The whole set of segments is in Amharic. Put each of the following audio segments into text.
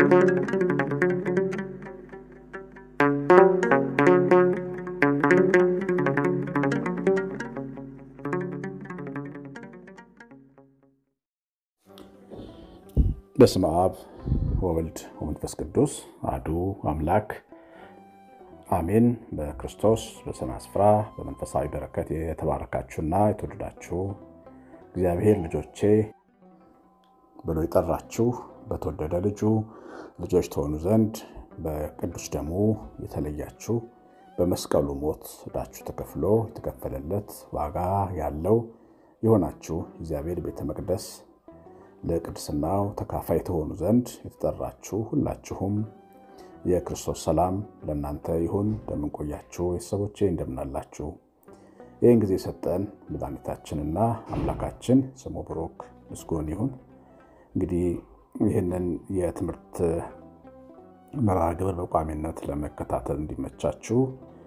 በስመ አብ ወወልድ ወመንፈስ ቅዱስ አሐዱ አምላክ አሜን። በክርስቶስ በሰማይ ስፍራ በመንፈሳዊ በረከት የተባረካችሁና የተወደዳችሁ እግዚአብሔር ልጆቼ ብሎ የጠራችሁ በተወደደ ልጁ ልጆች ተሆኑ ዘንድ በቅዱስ ደሙ የተለያችሁ በመስቀሉ ሞት ዕዳችሁ ተከፍሎ የተከፈለለት ዋጋ ያለው የሆናችሁ እግዚአብሔር ቤተ መቅደስ ለቅድስናው ተካፋይ ተሆኑ ዘንድ የተጠራችሁ ሁላችሁም የክርስቶስ ሰላም ለእናንተ ይሁን። እንደምንቆያችሁ ቤተሰቦቼ እንደምናላችሁ። ይህን ጊዜ ሰጠን መድኃኒታችንና አምላካችን ስሙ ብሩክ ምስጉን ይሁን። እንግዲህ ይህንን የትምህርት መርሃ ግብር በቋሚነት ለመከታተል እንዲመቻችሁ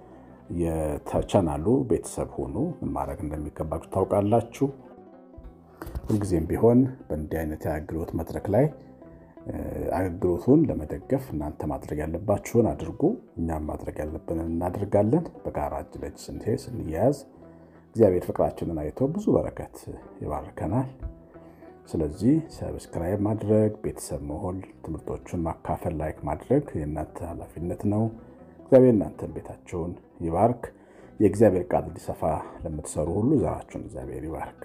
የተቻናሉ ቤተሰብ ሁኑ። ምን ማድረግ እንደሚገባችሁ ታውቃላችሁ። ሁልጊዜም ቢሆን በእንዲህ አይነት የአገልግሎት መድረክ ላይ አገልግሎቱን ለመደገፍ እናንተ ማድረግ ያለባችሁን አድርጉ፣ እኛም ማድረግ ያለብንን እናደርጋለን። በጋራ እጅ ለእጅ ስንሄድ ስንያያዝ እግዚአብሔር ፍቅራችንን አይቶ ብዙ በረከት ይባርከናል። ስለዚህ ሰብስክራይብ ማድረግ፣ ቤተሰብ መሆን፣ ትምህርቶቹን ማካፈል፣ ላይክ ማድረግ የእናንተ ኃላፊነት ነው። እግዚአብሔር እናንተን ቤታችሁን ይባርክ። የእግዚአብሔር ቃል እንዲሰፋ ለምትሰሩ ሁሉ ዘራችሁን እግዚአብሔር ይባርክ።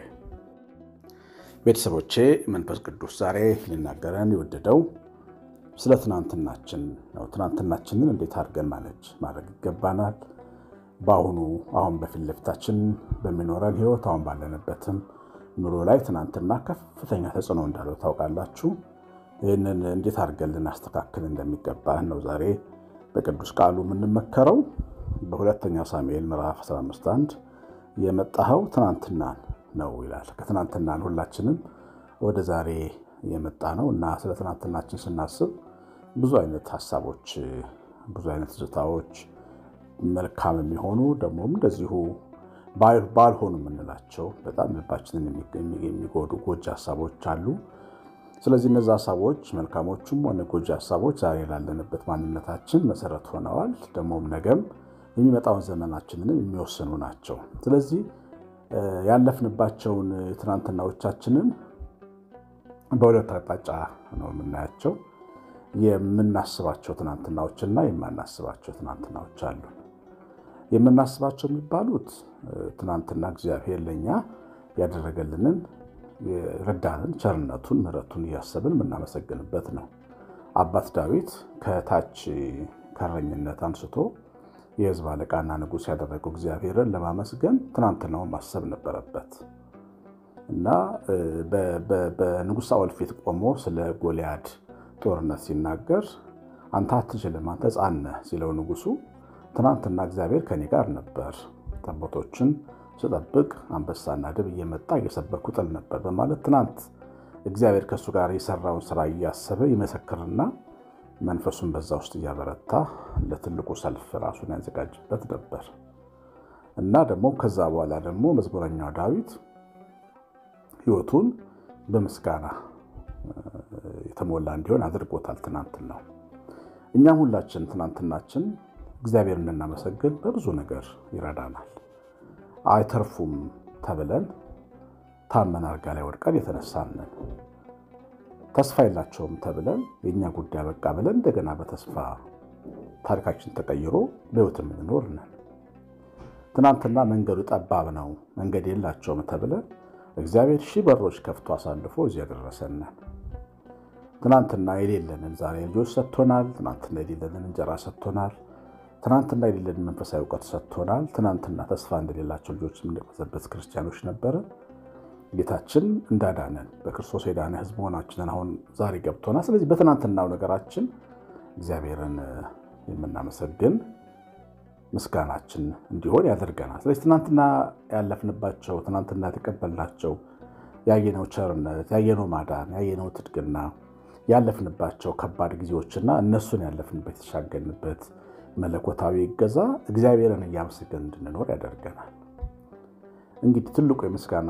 ቤተሰቦቼ መንፈስ ቅዱስ ዛሬ ሊናገረን የወደደው ስለ ትናንትናችን ነው። ትናንትናችንን እንዴት አድርገን ማነጅ ማድረግ ይገባናል። በአሁኑ አሁን በፊት ለፊታችን በሚኖረን ሕይወት አሁን ባለንበትም ኑሮ ላይ ትናንትና ከፍተኛ ተጽዕኖ እንዳለው ታውቃላችሁ። ይህንን እንዴት አድርገን ልናስተካክል እንደሚገባን ነው ዛሬ በቅዱስ ቃሉ የምንመከረው። በሁለተኛ ሳሙኤል ምዕራፍ 15 1 የመጣኸው ትናንትናን ነው ይላል። ከትናንትናን ሁላችንም ወደ ዛሬ የመጣ ነው እና ስለ ትናንትናችን ስናስብ ብዙ አይነት ሀሳቦች፣ ብዙ አይነት ትዝታዎች መልካም የሚሆኑ ደግሞም እንደዚሁ ባልሆኑ የምንላቸው በጣም ልባችንን የሚጎዱ ጎጂ ሀሳቦች አሉ። ስለዚህ እነዚ ሀሳቦች መልካሞቹም ሆነ ጎጂ ሀሳቦች ዛሬ ላለንበት ማንነታችን መሰረት ሆነዋል። ደግሞም ነገም የሚመጣውን ዘመናችንንም የሚወስኑ ናቸው። ስለዚህ ያለፍንባቸውን ትናንትናዎቻችንን በሁለት አቅጣጫ ነው የምናያቸው። የምናስባቸው ትናንትናዎችና የማናስባቸው ትናንትናዎች አሉ። የምናስባቸው የሚባሉት ትናንትና እግዚአብሔር ለእኛ ያደረገልንን የረዳንን ቸርነቱን፣ ምሕረቱን እያሰብን የምናመሰግንበት ነው። አባት ዳዊት ከታች ከእረኝነት አንስቶ የሕዝብ አለቃና ንጉሥ ያደረገው እግዚአብሔርን ለማመስገን ትናንትናውን ማሰብ ነበረበት እና በንጉሥ ሳኦል ፊት ቆሞ ስለ ጎልያድ ጦርነት ሲናገር አንተ አትችልም፣ አንተ ሕፃን ነህ ሲለው ንጉሡ ትናንትና እግዚአብሔር ከኔ ጋር ነበር፣ ጠቦቶችን ስጠብቅ አንበሳና ድብ እየመጣ እየሰበርኩ ጥል ነበር በማለት ትናንት እግዚአብሔር ከእሱ ጋር የሰራውን ስራ እያሰበ ይመሰክርና መንፈሱን በዛ ውስጥ እያበረታ ለትልቁ ሰልፍ ራሱን ያዘጋጅበት ነበር እና ደግሞ ከዛ በኋላ ደግሞ መዝሙረኛው ዳዊት ሕይወቱን በምስጋና የተሞላ እንዲሆን አድርጎታል። ትናንትናው እኛም ሁላችን ትናንትናችን እግዚአብሔር እንድናመሰግን በብዙ ነገር ይረዳናል። አይተርፉም ተብለን ታመን አልጋ ላይ ወድቀን የተነሳንን ተስፋ የላቸውም ተብለን የእኛ ጉዳይ በቃ ብለን እንደገና በተስፋ ታሪካችን ተቀይሮ በሕይወት የምንኖር ነን። ትናንትና መንገዱ ጠባብ ነው መንገድ የላቸውም ተብለን እግዚአብሔር ሺህ በሮች ከፍቶ አሳልፎ እዚህ ያደረሰን ነን። ትናንትና የሌለንን ዛሬ ልጆች ሰጥቶናል። ትናንትና የሌለንን እንጀራ ሰጥቶናል። ትናንትና የሌለንን መንፈሳዊ እውቀት ሰጥቶናል። ትናንትና ተስፋ እንደሌላቸው ልጆች የምንቀዘበት ክርስቲያኖች ነበርን። ጌታችን እንዳዳነን በክርስቶስ የዳነ ሕዝብ መሆናችንን አሁን ዛሬ ገብቶናል። ስለዚህ በትናንትናው ነገራችን እግዚአብሔርን የምናመሰግን ምስጋናችን እንዲሆን ያደርገናል። ስለዚህ ትናንትና ያለፍንባቸው፣ ትናንትና የተቀበልናቸው ያየነው ቸርነት፣ ያየነው ማዳን፣ ያየነው ትድግና፣ ያለፍንባቸው ከባድ ጊዜዎችና እነሱን ያለፍንበት የተሻገርንበት መለኮታዊ እገዛ እግዚአብሔርን እያመሰገን እንድንኖር ያደርገናል። እንግዲህ ትልቁ የምስጋና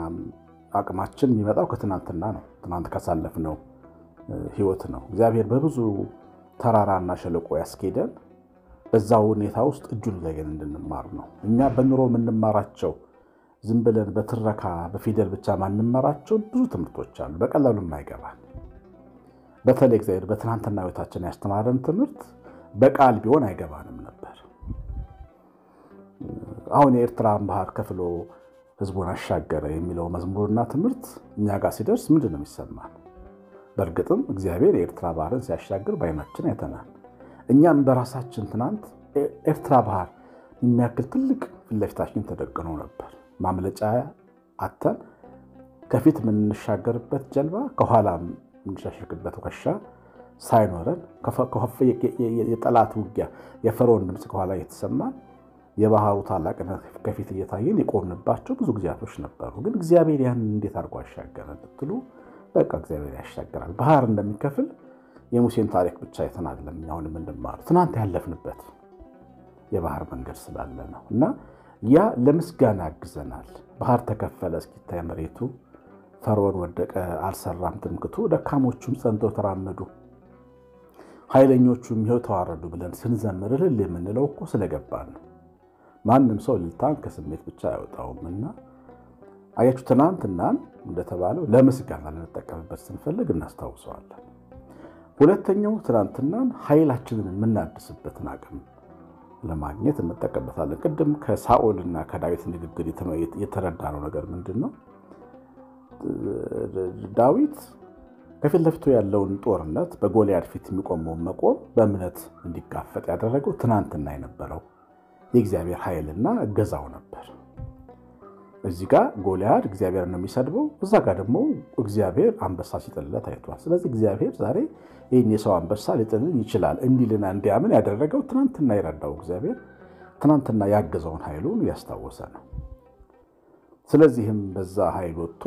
አቅማችን የሚመጣው ከትናንትና ነው። ትናንት ካሳለፍነው ህይወት ነው። እግዚአብሔር በብዙ ተራራና ሸለቆ ያስኬደን በዛ ሁኔታ ውስጥ እጁን እያየን እንድንማር ነው። እኛ በኑሮ የምንማራቸው ዝም ብለን በትረካ በፊደል ብቻ ማንማራቸው ብዙ ትምህርቶች አሉ፣ በቀላሉ የማይገባን በተለይ እግዚአብሔር በትናንትና ሕይወታችን ያስተማረን ትምህርት በቃል ቢሆን አይገባንም ነበር። አሁን የኤርትራን ባህር ከፍሎ ሕዝቡን አሻገረ የሚለው መዝሙርና ትምህርት እኛ ጋር ሲደርስ ምንድን ነው የሚሰማን? በእርግጥም እግዚአብሔር የኤርትራ ባህርን ሲያሻግር በዓይናችን አይተናል። እኛም በራሳችን ትናንት ኤርትራ ባህር የሚያክል ትልቅ ፊት ለፊታችን ተደቅኖ ነበር። ማምለጫ አተን ከፊት የምንሻገርበት ጀልባ ከኋላ የምንሻሸግበት ዋሻ ሳይኖረን የጠላት ውጊያ የፈርዖን ድምፅ ከኋላ እየተሰማን የባህሩ ታላቅነት ከፊት እየታየን የቆምንባቸው ብዙ ጊዜያቶች ነበሩ። ግን እግዚአብሔር ያንን እንዴት አድርጎ አሻገረን ብትሉ በቃ እግዚአብሔር ያሻገራል። ባህር እንደሚከፍል የሙሴን ታሪክ ብቻ አይተን አይደለም አሁን የምንማሩ ትናንት ያለፍንበት የባህር መንገድ ስላለ ነው። እና ያ ለምስጋና ያግዘናል። ባህር ተከፈለ እስኪታይ መሬቱ፣ ፈርዖን ወደቀ አልሰራም ትምክቱ፣ ደካሞቹም ጸንተው ተራመዱ፣ ኃይለኞቹም ይኸው ተዋረዱ ብለን ስንዘምር እልል የምንለው እኮ ስለገባን ነው። ማንም ሰው እልልታን ከስሜት ብቻ አያወጣውም። እና አያችሁ ትናንትናን እንደተባለው ለምስጋና ልንጠቀምበት ስንፈልግ እናስታውሰዋለን። ሁለተኛው ትናንትናን ኃይላችንን የምናድስበትን አቅም ለማግኘት እንጠቀምበታለን። ቅድም ከሳኦልና ከዳዊት ንግግር የተረዳነው ነገር ምንድን ነው? ዳዊት ከፊት ለፊቱ ያለውን ጦርነት በጎልያድ ፊት የሚቆመውን መቆም በእምነት እንዲጋፈጥ ያደረገው ትናንትና የነበረው የእግዚአብሔር ኃይልና እገዛው ነበር። እዚህ ጋር ጎልያድ እግዚአብሔር ነው የሚሰድበው፣ እዛ ጋር ደግሞ እግዚአብሔር አንበሳ ሲጥልለት አይቷል። ስለዚህ እግዚአብሔር ዛሬ ይህን የሰው አንበሳ ሊጥልን ይችላል እንዲልና እንዲያምን ያደረገው ትናንትና የረዳው እግዚአብሔር ትናንትና ያገዘውን ኃይሉን እያስታወሰ ነው። ስለዚህም በዛ ኃይል ወጥቶ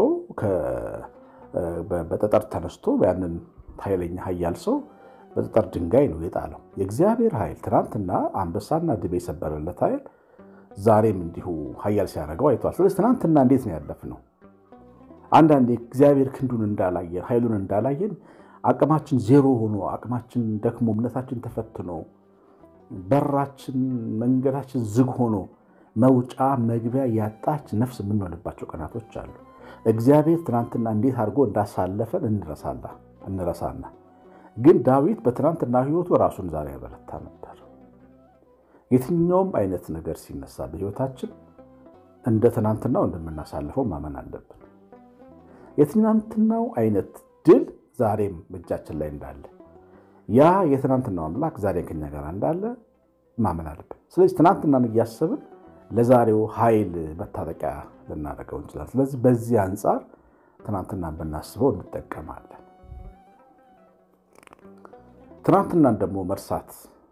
በጠጠር ተነስቶ ያንን ኃይለኛ ኃያል ሰው በጠጠር ድንጋይ ነው የጣለው። የእግዚአብሔር ኃይል ትናንትና አንበሳና ድቤ የሰበረለት ኃይል ዛሬም እንዲሁ ኃያል ሲያደርገው አይተዋል። ስለዚህ ትናንትና እንዴት ነው ያለፍነው? አንዳንዴ እግዚአብሔር ክንዱን እንዳላየን ኃይሉን እንዳላየን አቅማችን ዜሮ ሆኖ አቅማችን ደክሞ እምነታችን ተፈትኖ በራችን መንገዳችን ዝግ ሆኖ መውጫ መግቢያ ያጣች ነፍስ የምንሆንባቸው ቀናቶች አሉ። እግዚአብሔር ትናንትና እንዴት አድርጎ እንዳሳለፈን እንረሳና ግን ዳዊት በትናንትና ሕይወቱ ራሱን ዛሬ ያበረታ ነበር። የትኛውም አይነት ነገር ሲነሳ በሕይወታችን እንደ ትናንትናው እንደምናሳልፈው ማመን አለብን። የትናንትናው አይነት ድል ዛሬም በእጃችን ላይ እንዳለ ያ የትናንትናው አምላክ ዛሬም ከኛ ጋር እንዳለ ማመን አለብን። ስለዚህ ትናንትናን እያሰብን ለዛሬው ኃይል መታጠቂያ ልናደርገው እንችላለን። ስለዚህ በዚህ አንጻር ትናንትናን ብናስበው እንጠቀማለን። ትናንትናን ደግሞ መርሳት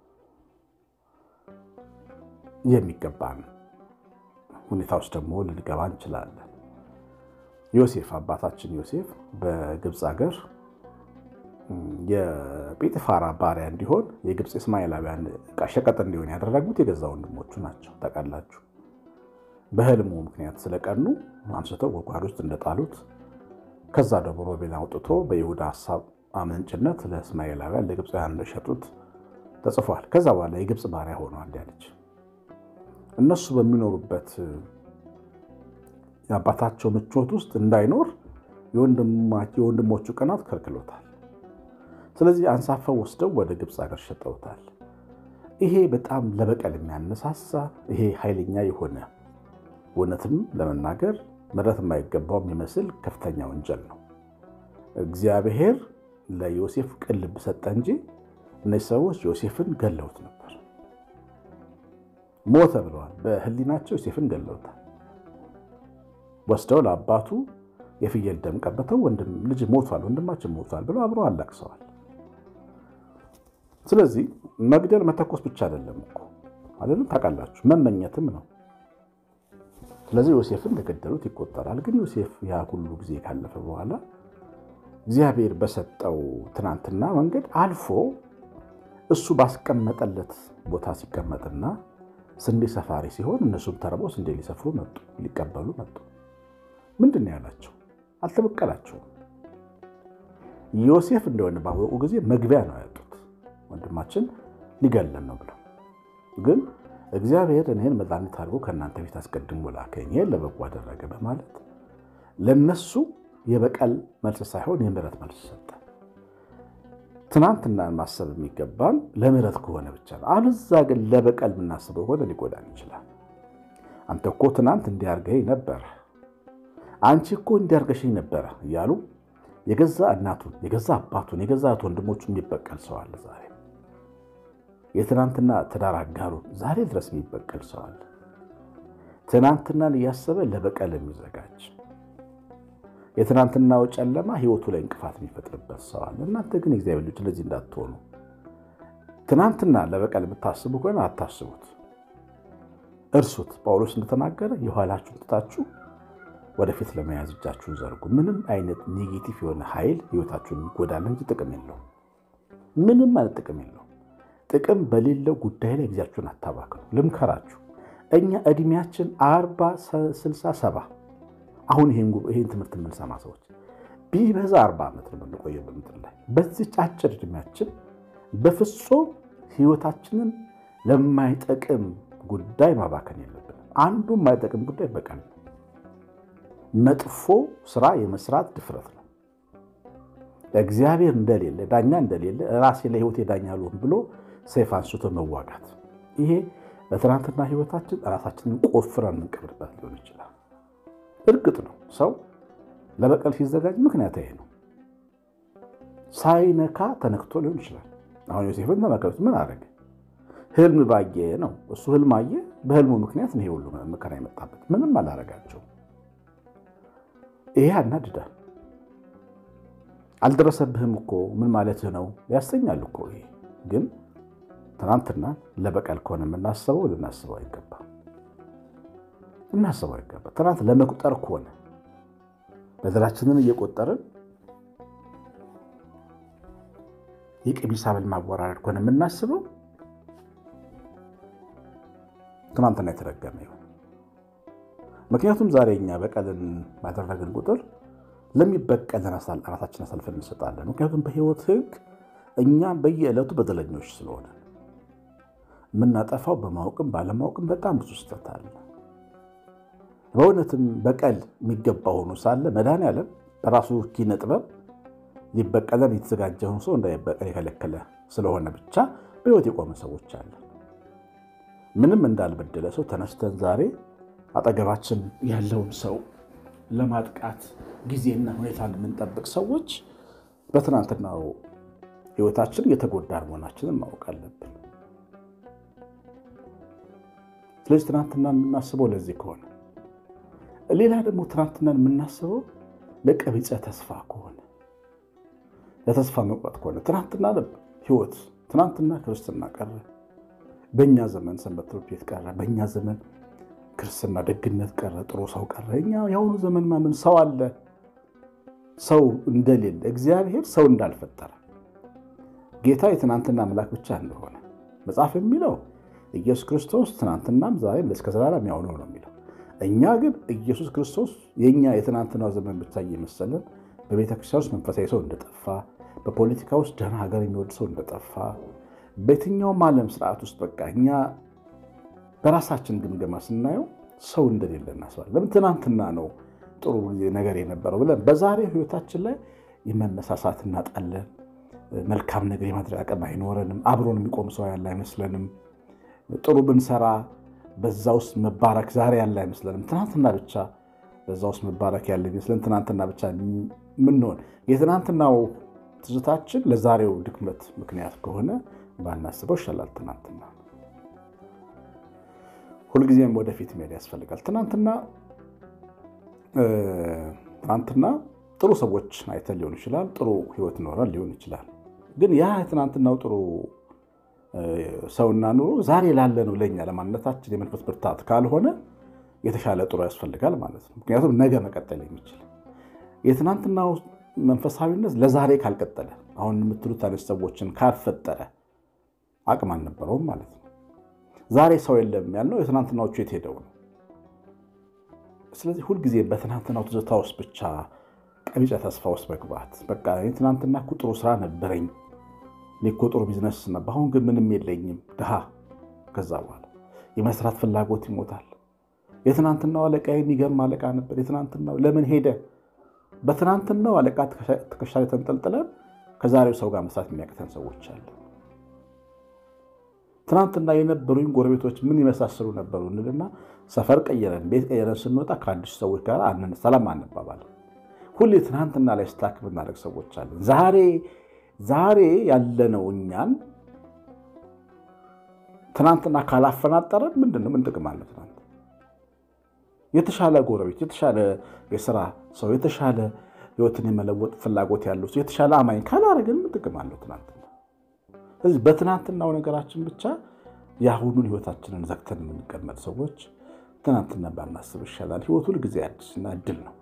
የሚገባን ሁኔታ ውስጥ ደግሞ ልንገባ እንችላለን። ዮሴፍ አባታችን ዮሴፍ በግብፅ ሀገር የጲጥፋራ ባሪያ እንዲሆን የግብፅ እስማኤላውያን ዕቃ ሸቀጥ እንዲሆን ያደረጉት የገዛ ወንድሞቹ ናቸው። ታውቃላችሁ። በህልሙ ምክንያት ስለቀኑ አንስተው ጉድጓድ ውስጥ እንደጣሉት ከዛ ደግሞ ሮቤል አውጥቶ በይሁዳ ሀሳብ አመንጭነት ለእስማኤላውያን ለግብፃውያን እንደሸጡት ተጽፏል። ከዛ በኋላ የግብፅ ባሪያ ሆኗል ያለች እነሱ በሚኖሩበት የአባታቸው ምቾት ውስጥ እንዳይኖር የወንድሞቹ ቅናት ከልክሎታል። ስለዚህ አንሳፈው ወስደው ወደ ግብፅ ሀገር ሸጠውታል። ይሄ በጣም ለበቀል የሚያነሳሳ ይሄ ኃይለኛ የሆነ እውነትም ለመናገር ምሕረት የማይገባው የሚመስል ከፍተኛ ወንጀል ነው። እግዚአብሔር ለዮሴፍ ቅን ልብ ሰጠ እንጂ እነዚህ ሰዎች ዮሴፍን ገለውት ነበር። ሞተ ብለዋል። በህሊናቸው ዮሴፍን ገለውታል። ወስደው ለአባቱ የፍየል ደም ቀብተው ልጅ ሞቷል፣ ወንድማችን ሞቷል ብለው አብረው አላቅሰዋል። ስለዚህ መግደል መተኮስ ብቻ አይደለም እኮ አይደለም፣ ታውቃላችሁ፣ መመኘትም ነው። ስለዚህ ዮሴፍን እንደገደሉት ይቆጠራል። ግን ዮሴፍ ያ ሁሉ ጊዜ ካለፈ በኋላ እግዚአብሔር በሰጠው ትናንትና መንገድ አልፎ እሱ ባስቀመጠለት ቦታ ሲቀመጥና ስንዴ ሰፋሪ ሲሆን እነሱም ተርበው ስንዴ ሊሰፍሩ መጡ፣ ሊቀበሉ መጡ። ምንድን ነው ያላቸው? አልተበቀላቸውም። ዮሴፍ እንደሆነ ባወቁ ጊዜ መግቢያ ነው ያጡት ወንድማችን ሊገለን ነው ብለው ግን እግዚአብሔር እኔን መድኃኒት አድርጎ ከእናንተ ቤት አስቀድሞ ላከኝ፣ ይህን ለበጎ አደረገ በማለት ለነሱ የበቀል መልስ ሳይሆን የምሕረት መልስ ሰጠ። ትናንትና ማሰብ የሚገባን ለምሕረት ከሆነ ብቻ ነው። አለዛ ግን ለበቀል የምናስበው ከሆነ ሊጎዳን ይችላል። አንተ እኮ ትናንት እንዲያርገኝ ነበረ፣ አንቺ እኮ እንዲያርገሽኝ ነበረ እያሉ የገዛ እናቱን የገዛ አባቱን የገዛ ወንድሞቹ የሚበቀል ሰው አለ ዛሬ የትናንትና ትዳር አጋሩን ዛሬ ድረስ የሚበቀል ሰው አለ። ትናንትናን እያሰበ ለበቀል የሚዘጋጅ የትናንትናው ጨለማ ሕይወቱ ላይ እንቅፋት የሚፈጥርበት ሰው አለ። እናንተ ግን እግዚአብሔር ልጅ እንደዚህ እንዳትሆኑ። ትናንትና ለበቀል የምታስቡ ከሆነ አታስቡት፣ እርሱት። ጳውሎስ እንደተናገረ የኋላችሁን ትታችሁ ወደፊት ለመያዝ እጃችሁን ዘርጉ። ምንም አይነት ኔጌቲቭ የሆነ ኃይል ሕይወታችሁን የሚጎዳል እንጂ ጥቅም የለውም። ምንም አይነት ጥቅም የለውም። ጥቅም በሌለው ጉዳይ ላይ ጊዜያችሁን አታባክኑ። ልምከራችሁ፣ እኛ እድሜያችን አርባ ስልሳ ሰባ አሁን ይህን ትምህርት የምንሰማ ሰዎች ቢበዛ አርባ ዓመት ነው የምንቆየው በምድር ላይ። በዚች አጭር እድሜያችን በፍጹም ህይወታችንን ለማይጠቅም ጉዳይ ማባከን የለብንም። አንዱ የማይጠቅም ጉዳይ በቀል ነው። መጥፎ ስራ የመስራት ድፍረት ነው። እግዚአብሔር እንደሌለ ዳኛ እንደሌለ ራሴ ለህይወቴ ዳኛ ልሆን ብሎ ሰይፍ አንስቶ መዋጋት። ይሄ በትናንትና ህይወታችን ራሳችንን ቆፍረን የምንቀብርበት ሊሆን ይችላል። እርግጥ ነው ሰው ለበቀል ሲዘጋጅ ምክንያት ይሄ ነው። ሳይነካ ተነክቶ ሊሆን ይችላል። አሁን ዮሴፍን ተመከሩት። ምን አደረገ? ህልም ባየ ነው እሱ ህልም አየ። በህልሙ ምክንያት ነው ይሄ ሁሉ መከራ የመጣበት። ምንም አላረጋቸው። ይሄ ያናድዳል። አልደረሰብህም እኮ ምን ማለትህ ነው ያሰኛል እኮ ይሄ ግን ትናንትና ለበቀል ከሆነ የምናስበው ልናስበው አይገባም። ልናስበው አይገባ። ትናንት ለመቁጠር ከሆነ በደላችንን እየቆጠርን የቀሚስ ሐብል ማወራረድ ከሆነ የምናስበው ትናንትና የተረገመ ይሁን። ምክንያቱም ዛሬ እኛ በቀልን ባደረግን ቁጥር ለሚበቀልን ራሳችን አሳልፈን እንሰጣለን። ምክንያቱም በህይወት ህግ እኛ በየዕለቱ በደለኞች ስለሆነ የምናጠፋው በማወቅም ባለማወቅም በጣም ብዙ ስህተት አለ። በእውነትም በቀል የሚገባ ሆኖ ሳለ መድኃኔዓለም በራሱ ኪነ ጥበብ ሊበቀለን የተዘጋጀውን ሰው እንዳይበቀል የከለከለ ስለሆነ ብቻ በህይወት የቆመ ሰዎች አለ። ምንም እንዳልበደለ ሰው ተነስተን ዛሬ አጠገባችን ያለውን ሰው ለማጥቃት ጊዜና ሁኔታ የምንጠብቅ ሰዎች በትናንትናው ህይወታችን የተጎዳን መሆናችንን ማወቅ አለብን። ስለዚህ ትናንትና የምናስበው ለዚህ ከሆነ ሌላ ደግሞ ትናንትናን የምናስበው ለቀቢጸ ተስፋ ከሆነ ለተስፋ መቁረጥ ከሆነ ትናንትና ህይወት ትናንትና ክርስትና ቀረ፣ በእኛ ዘመን ሰንበት ትምህርት ቤት ቀረ፣ በእኛ ዘመን ክርስትና ደግነት ቀረ፣ ጥሩ ሰው ቀረ። እኛ የአሁኑ ዘመን ማምን ሰው አለ ሰው እንደሌለ እግዚአብሔር ሰው እንዳልፈጠረ ጌታ የትናንትና አምላክ ብቻ እንደሆነ መጽሐፍ የሚለው ኢየሱስ ክርስቶስ ትናንትናም ዛሬም እስከ ዘላለም ያው ነው ነው የሚለው። እኛ ግን ኢየሱስ ክርስቶስ የእኛ የትናንትናው ዘመን ብቻ እየመሰለን በቤተ ክርስቲያን ውስጥ መንፈሳዊ ሰው እንደጠፋ፣ በፖለቲካ ውስጥ ደህና ሀገር የሚወድ ሰው እንደጠፋ፣ በየትኛውም ዓለም ስርዓት ውስጥ በቃ እኛ በራሳችን ግምገማ ስናየው ሰው እንደሌለ እናስባለን። ለምን ትናንትና ነው ጥሩ ነገር የነበረው ብለን በዛሬ ህይወታችን ላይ የመነሳሳት እናጣለን። መልካም ነገር የማድረግ አቅም አይኖረንም። አብሮን የሚቆም ሰው ያለ አይመስለንም። ጥሩ ብንሰራ በዛ ውስጥ መባረክ ዛሬ ያለ አይመስለንም። ትናንትና ብቻ በዛ ውስጥ መባረክ ያለ ይመስለን ትናንትና ብቻ ምንሆን የትናንትናው ትዝታችን ለዛሬው ድክመት ምክንያት ከሆነ ባናስበው ይሻላል። ትናንትና ሁልጊዜም ወደፊት መሄድ ያስፈልጋል። ትናንትና ትናንትና ጥሩ ሰዎች አይተን ሊሆን ይችላል። ጥሩ ህይወት ኖረን ሊሆን ይችላል። ግን ያ የትናንትናው ጥሩ ሰውና ኑሮ ዛሬ ላለ ነው ለእኛ ለማንነታችን የመንፈስ ብርታት ካልሆነ የተሻለ ጥሩ ያስፈልጋል ማለት ነው። ምክንያቱም ነገ መቀጠል የሚችል የትናንትናው መንፈሳዊነት ለዛሬ ካልቀጠለ አሁን የምትሉት አይነት ሰዎችን ካልፈጠረ አቅም አልነበረውም ማለት ነው። ዛሬ ሰው የለም ያልነው የትናንትናዎቹ የት ሄደው ነው? ስለዚህ ሁልጊዜ በትናንትናው ትዝታ ውስጥ ብቻ ቀቢጸ ተስፋ ውስጥ መግባት በቃ ትናንትና እኮ ጥሩ ስራ ነበረኝ እኔ እኮ ጥሩ ቢዝነስ ነበር፣ አሁን ግን ምንም የለኝም ድሃ። ከዛ በኋላ የመስራት ፍላጎት ይሞታል። የትናንትናው አለቃ የሚገርም አለቃ ነበር። የትናንትናው ለምን ሄደ? በትናንትናው አለቃ ትከሻ ላይ ተንጠልጥለን ከዛሬው ሰው ጋር መስራት የሚያቅተን ሰዎች አለ። ትናንትና የነበሩኝ ጎረቤቶች ምን ይመሳሰሉ ነበሩ እንልና ሰፈር ቀየረን ቤት ቀየረን ስንወጣ ከአዲሱ ሰዎች ጋር ሰላም አንባባል። ሁሌ ትናንትና ላይ ስታክ ብናደርግ ሰዎች አለን። ዛሬ ዛሬ ያለነው እኛን ትናንትና ካላፈናጠረን ምንድን ነው ምን ጥቅም አለ? ትናንት የተሻለ ጎረቤት፣ የተሻለ የስራ ሰው፣ የተሻለ ህይወትን የመለወጥ ፍላጎት ያለው ሰው፣ የተሻለ አማኝ ካላረግን ምን ጥቅም አለው? ትናንትና ስለዚህ በትናንትናው ነገራችን ብቻ የአሁኑን ህይወታችንን ዘግተን የምንቀመጥ ሰዎች ትናንትና ባናስብ ይሻላል። ህይወት ሁል ጊዜ አዲስና እድል ነው።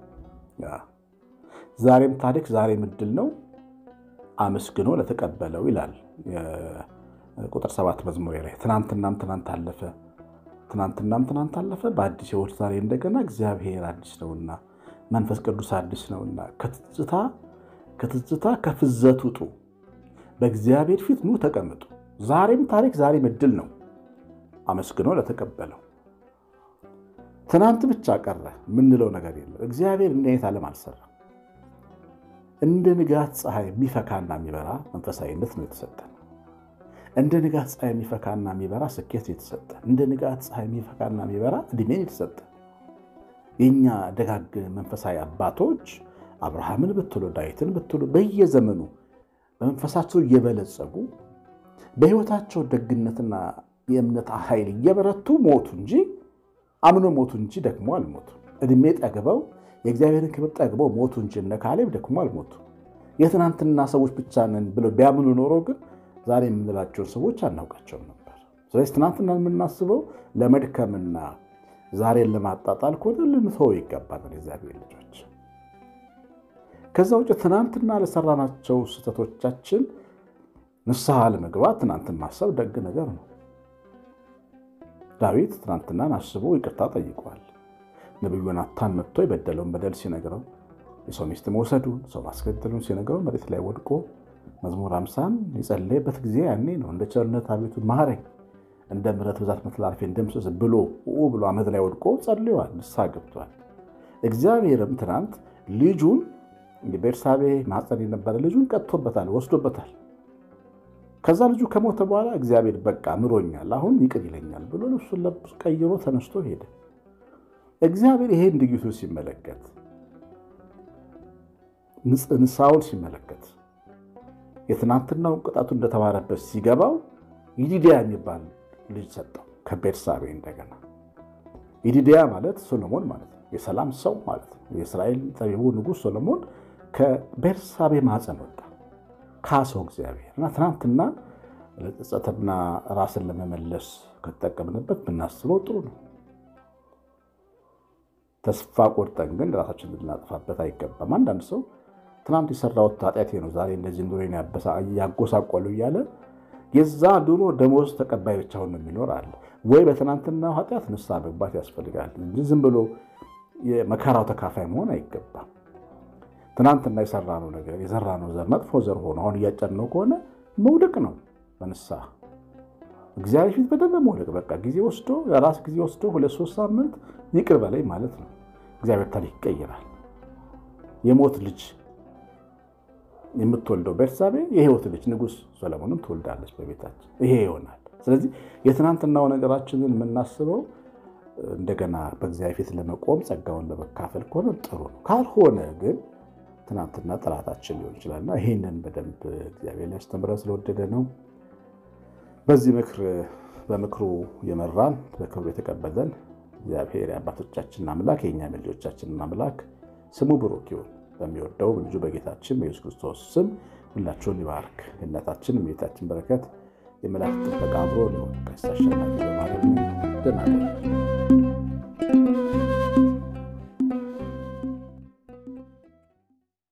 ዛሬም ታሪክ ዛሬም እድል ነው። አመስግኖ ለተቀበለው ይላል ቁጥር ሰባት መዝሙር ላይ ትናንትናም ትናንት አለፈ፣ ትናንትናም ትናንት አለፈ፣ በአዲስ ህይወት ዛሬ እንደገና እግዚአብሔር አዲስ ነውና መንፈስ ቅዱስ አዲስ ነውና ከትዝታ ከትዝታ ከፍዘት ውጡ፣ በእግዚአብሔር ፊት ኑ ተቀምጡ። ዛሬም ታሪክ ዛሬም እድል ነው። አመስግኖ ለተቀበለው ትናንት ብቻ ቀረ የምንለው ነገር የለም። እግዚአብሔር እንዲህ አይነት ዓለም አልሰራም። እንደ ንጋት ፀሐይ የሚፈካና የሚበራ መንፈሳዊነት ነው የተሰጠን። እንደ ንጋት ፀሐይ የሚፈካና የሚበራ ስኬት የተሰጠን። እንደ ንጋት ፀሐይ የሚፈካና የሚበራ እድሜን የተሰጠን። የእኛ ደጋግ መንፈሳዊ አባቶች አብርሃምን ብትሉ ዳዊትን ብትሉ በየዘመኑ በመንፈሳቸው እየበለጸጉ በሕይወታቸው ደግነትና የእምነት ኃይል እየበረቱ ሞቱ እንጂ አምኖ ሞቱ እንጂ ደክሞ አልሞቱ። እድሜ ጠግበው የእግዚአብሔርን ክብር ጠግበው ሞቱ እንጂ እነ ካሌብ ደክሞ አልሞቱ። የትናንትና ሰዎች ብቻ ነን ብለው ቢያምኑ ኖሮ ግን ዛሬ የምንላቸውን ሰዎች አናውቃቸውም ነበር። ስለዚህ ትናንትና የምናስበው ለመድከምና ዛሬን ለማጣጣል ከሆነ ልንተወው ይገባናል። የእግዚአብሔር ልጆች ከዛ ውጭ ትናንትና ለሰራናቸው ስህተቶቻችን ንስሐ ለመግባት ትናንትን ማሰብ ደግ ነገር ነው። ዳዊት ትናንትናን አስቦ ይቅርታ ጠይቋል። ነቢዩ ናታን መጥቶ የበደለውን በደል ሲነግረው የሰው ሚስት መውሰዱን ሰው ማስገደሉን ሲነግረው መሬት ላይ ወድቆ መዝሙር አምሳን የጸለየበት ጊዜ ያኔ ነው። እንደ ቸርነት አቤቱ ማረኝ፣ እንደ ምሕረት ብዛት መተላለፌን ደምስስ ብሎ ብሎ አመድ ላይ ወድቆ ጸልዋል፣ ንስሐ ገብቷል። እግዚአብሔርም ትናንት ልጁን ቤርሳቤ ማፀን የነበረ ልጁን ቀጥቶበታል፣ ወስዶበታል። ከዛ ልጁ ከሞተ በኋላ እግዚአብሔር በቃ ምሮኛል፣ አሁን ይቅር ይለኛል ብሎ ልብሱን ለብሶ ቀይሮ ተነስቶ ሄደ። እግዚአብሔር ይሄን ድርጊቱ ሲመለከት ንስሐውን ሲመለከት የትናንትናውን ቅጣቱ እንደተማረበት ሲገባው ይዲድያ የሚባል ልጅ ሰጠው ከቤርሳቤ እንደገና። ይዲድያ ማለት ሶሎሞን ማለት ነው፣ የሰላም ሰው ማለት ነው። የእስራኤል ጠቢቡ ንጉሥ ሶሎሞን ከቤርሳቤ ማፀን ወጣ ካሰው እግዚአብሔር እና ትናንትና ለጸጸትና ራስን ለመመለስ ከተጠቀምንበት ብናስበው ጥሩ ነው። ተስፋ ቆርጠን ግን ራሳችን ልናጥፋበት አይገባም። አንዳንድ ሰው ትናንት የሰራሁት ኃጢአቴ ነው ዛሬ እንደዚህ ኑሮን ያጎሳቆሉ እያለ የዛ ድሮ ደሞዝ ተቀባይ ብቻውን ነው የሚኖር አለ። ወይ በትናንትና ኃጢአት ንስሐ መግባት ያስፈልጋል እንጂ ዝም ብሎ የመከራው ተካፋይ መሆን አይገባም። ትናንትና የሰራነው ነገር የዘራነው ዘር መጥፎ ዘር ሆኖ አሁን እያጨድነው ከሆነ መውደቅ ነው። በንስሐ እግዚአብሔር ፊት በደንብ መውደቅ በቃ ጊዜ ወስዶ የራስ ጊዜ ወስዶ ሁለት ሶስት ሳምንት ይቅር በላይ ማለት ነው። እግዚአብሔር ታሪክ ይቀይራል። የሞት ልጅ የምትወልደው ቤርሳቤ የሕይወት ልጅ ንጉሥ ሰለሞንን ትወልዳለች በቤታችን። ይሄ ይሆናል። ስለዚህ የትናንትናው ነገራችንን የምናስበው እንደገና በእግዚአብሔር ፊት ለመቆም ጸጋውን ለመካፈል ከሆነ ጥሩ ነው። ካልሆነ ግን ትናንትና ጠላታችን ሊሆን ይችላልና ይህንን በደንብ እግዚአብሔር ሊያስተምረን ስለወደደ ነው። በዚህ ምክር በምክሩ የመራን በክብሩ የተቀበለን እግዚአብሔር የአባቶቻችን አምላክ የእኛም ልጆቻችንን አምላክ ስሙ ብሩክ ይሁን። በሚወደው ልጁ በጌታችን በኢየሱስ ክርስቶስ ስም ሁላችሁን ይባርክ። የእናታችን የቤታችን በረከት የመላእክት ጥበቃ አብሮ ሊሆን ቀሲስ አሸናፊ በማለት ደህና